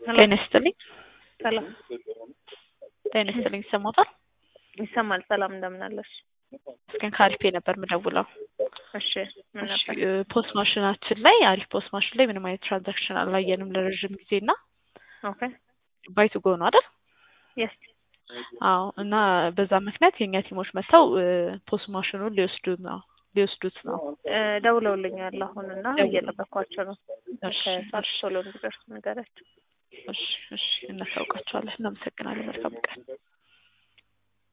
ጤና ይስጥልኝ። ሰላም ጤና ይስጥልኝ። ይሰማታል? ይሰማል። ሰላም እንደምን አለሽ? እስከን ከአሪፌ ነበር የምደውለው። እሺ ምን እሺ፣ ነበር? ፖስት ማሽናችን ላይ አሪፍ ፖስት ማሽን ላይ ምንም አይነት ትራንዛክሽን አላየንም ለረዥም ጊዜ እና ኦኬ ባይቱ ጎ ነው አይደል? የስ አዎ። እና በዛ ምክንያት የእኛ ቲሞች መጥተው ፖስት ማሽኑን ሊወስዱ ነው ሊወስዱት ነው። ደውለውልኛል አሁን እና እየጠበኳቸው ነው። እሺ፣ ከሰዓት ቶሎ እንዲደርሱ ንገራቸው። እሺ፣ እሺ፣ እናሳውቃቸዋለን። እናመሰግናለን። መልካም ቀን።